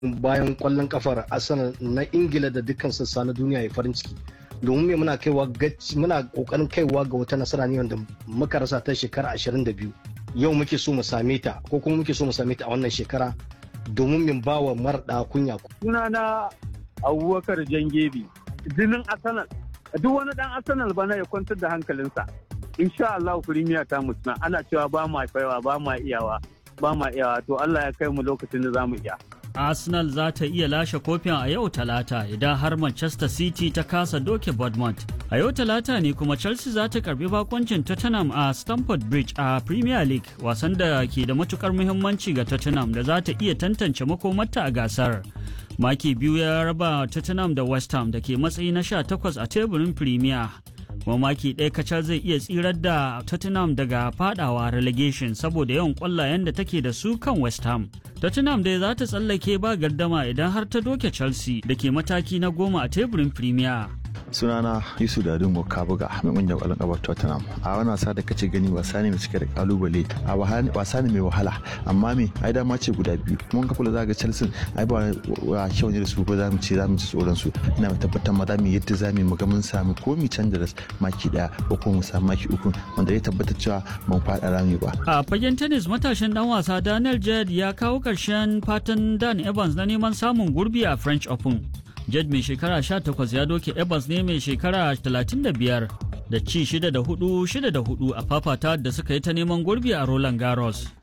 bayan kwallon kafar Arsenal na Ingila da dukkan sassa na duniya ya farin ciki. Domin me muna kaiwa muna kokarin kaiwa ga wata nasara ne wanda muka rasa ta shekara 22. Yau muke so mu same ta ko kuma muke so mu same ta a wannan shekara domin min ba wa marɗa kunya. Sunana Abubakar Jangebi, jinin Arsenal. Duk wani dan Arsenal bana ya kwantar da hankalinsa. Insha Allah Premier ta mutuna ana cewa ba ma faiwa ba ma iyawa ba ma iyawa to Allah ya kai mu lokacin da za mu iya. Arsenal za ta iya lashe kofin a yau talata idan har Manchester City ta kasa doke Bournemouth. A yau talata ne kuma Chelsea za ta karbi bakoncin Tottenham a Stamford Bridge a Premier League wasan da ke da matukar muhimmanci ga Tottenham da za ta iya tantance makomarta a gasar. Maki biyu ya raba Tottenham da West Ham da ke matsayi na 18 a teburin Premier. kuma maki ɗaya kacal zai iya tsirar da Tottenham daga fadawa relegation saboda yawan ƙwallayen da take da su kan West Ham. Tottenham dai za ta tsallake ba gardama idan har ta doke Chelsea da ke mataki na goma a teburin Premier. sunana yusuf da dungo kabuga mai kungiyar kwallon kabar tottenham a wani wasa da kace gani wasa ne mai cike da kalubale a wasa ne mai wahala amma me ai dama ce guda biyu mun ka kula zaga chelsea ai ba wa kyau ne da su ko za mu ce za mu ci tsoron su ina mai tabbatar ma za mu yadda za mu ga mun samu ko mu canza da maki daya ko kuma mu samu maki uku wanda ya tabbatar cewa mun faɗa rami ba a fagen tennis matashin dan wasa daniel jed ya kawo karshen fatan dan evans na neman samun gurbi a french open Jed mai shekara 18 ya doke Evans ne mai shekara 35 da ci 6 da 4 6 da 4 a fafata da suka yi ta neman gurbi a Roland Garros.